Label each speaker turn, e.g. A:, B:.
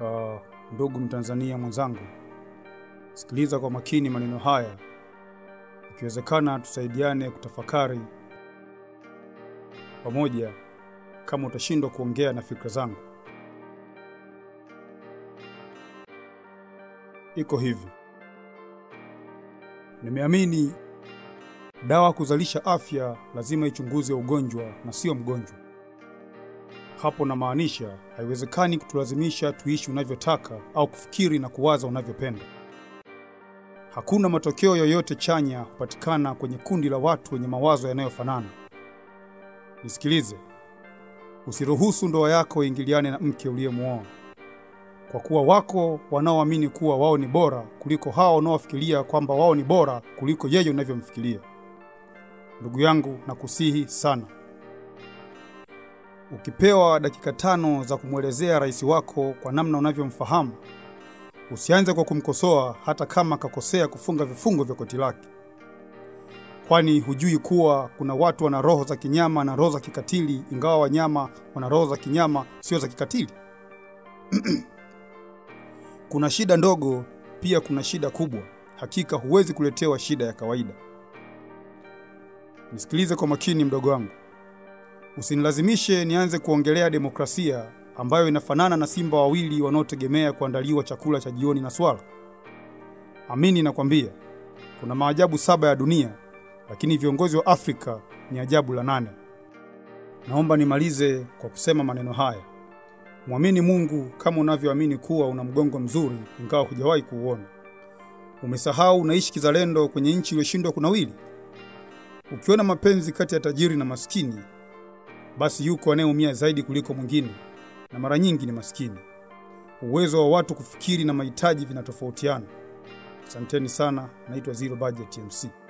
A: Uh, ndugu Mtanzania mwenzangu, sikiliza kwa makini maneno haya, ikiwezekana tusaidiane kutafakari pamoja, kama utashindwa kuongea na fikra zangu. Iko hivi, nimeamini dawa kuzalisha afya lazima ichunguze ugonjwa na sio mgonjwa. Hapo namaanisha haiwezekani kutulazimisha tuishi unavyotaka au kufikiri na kuwaza unavyopenda. Hakuna matokeo yoyote chanya hupatikana kwenye kundi la watu wenye mawazo yanayofanana. Nisikilize, usiruhusu ndoa yako iingiliane na mke uliyemwoa, kwa kuwa wako wanaoamini kuwa wao ni bora kuliko hao wanaofikiria kwamba wao ni bora kuliko yeye unavyomfikiria. Ndugu yangu, nakusihi sana Ukipewa dakika tano za kumwelezea rais wako kwa namna unavyomfahamu, usianze kwa kumkosoa hata kama akakosea kufunga vifungo vya koti lake, kwani hujui kuwa kuna watu wana roho za kinyama na roho za kikatili, ingawa wanyama wana roho za kinyama, sio za kikatili. Kuna shida ndogo, pia kuna shida kubwa. Hakika huwezi kuletewa shida ya kawaida. Nisikilize kwa makini, mdogo wangu. Usinilazimishe nianze kuongelea demokrasia ambayo inafanana na simba wawili wanaotegemea kuandaliwa chakula cha jioni na swala. Amini nakwambia, kuna maajabu saba ya dunia, lakini viongozi wa Afrika ni ajabu la nane. Naomba nimalize kwa kusema maneno haya: mwamini Mungu kama unavyoamini kuwa una mgongo mzuri, ingawa hujawahi kuuona. Umesahau unaishi kizalendo kwenye nchi iliyoshindwa kunawili. Ukiona mapenzi kati ya tajiri na maskini basi yuko anayeumia zaidi kuliko mwingine, na mara nyingi ni maskini. Uwezo wa watu kufikiri na mahitaji vinatofautiana. Asanteni sana, naitwa Zero Budget MC.